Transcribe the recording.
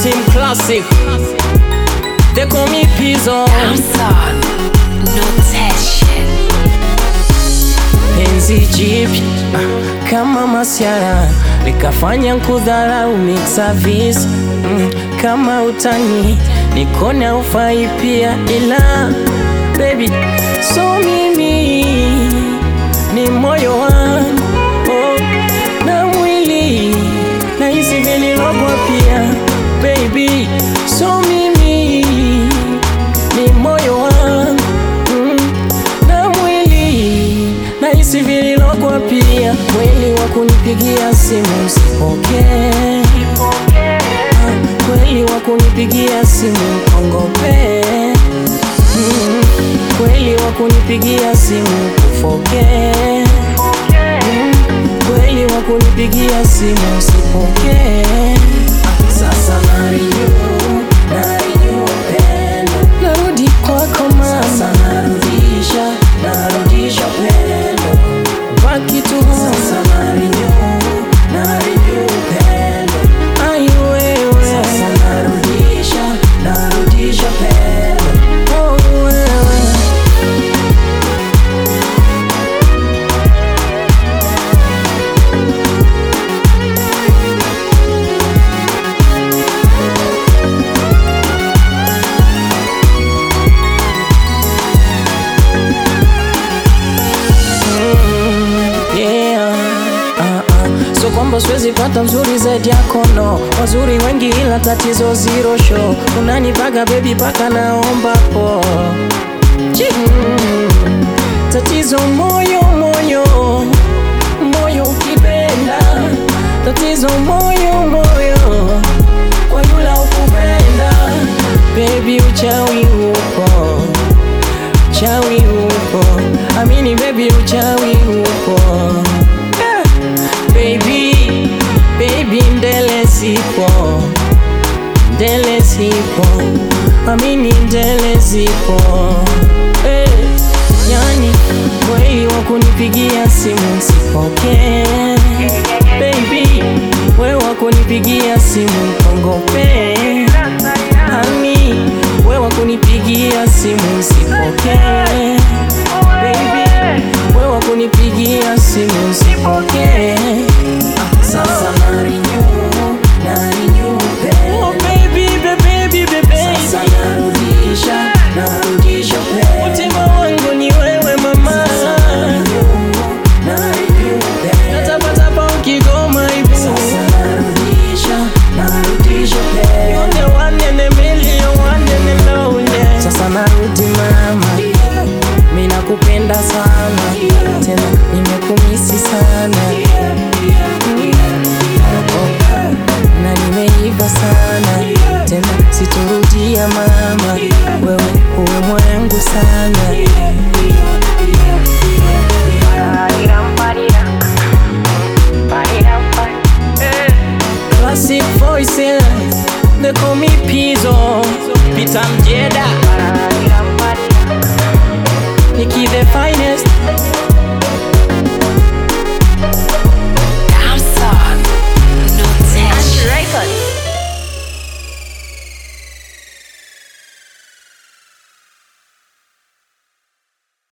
Team Classic. They call me Pizzo. Amson, notation. Penzi jipya ah, kama masiara likafanya nkudharau mix service mm, kama utani nikona ufai pia, ila baby, so mimi ni moyo wangu oh, na mwili na hisi vililogwa pia baby, so mimi ni moyo wangu mm, na mwili na hisi vililogwa pia, kweli wa kunipigia simu usipokee, Ah, kweli wa kunipigia simu kongope mm, kweli wa kunipigia simu kufokee mm, kweli wa kunipigia simu usipokee. Sasa narinyu narinyu upendo, narudi kwako mama, sasa narudisha narudisha upendo, baki tu sasa narinyu narinyu upendo, ai wewe, sasa narudisha narudisha upendo, oh wewe yeah. ah, ah. So kwamba siwezi pata mzuri zaidi yako no, wazuri wengi ila tatizo zero show, unanipaga baby paka naomba po Chi. Mm. Tatizo moyo moyo moyo ukipenda, tatizo moyo moyo kwa yula ukupenda, baby uchawi upo uchawi upo, amini baby, uchawi upo Eh, baby, baby, ndele zipo, ndele zipo, amini ndele zipo Eh, yani kweli wa kunipigia simu sipokee, baby, we wa kunipigia simu kongope Hani, wewe kunipigia simu sipokee, baby, wewe kunipigia simu sipokee. Sasa nari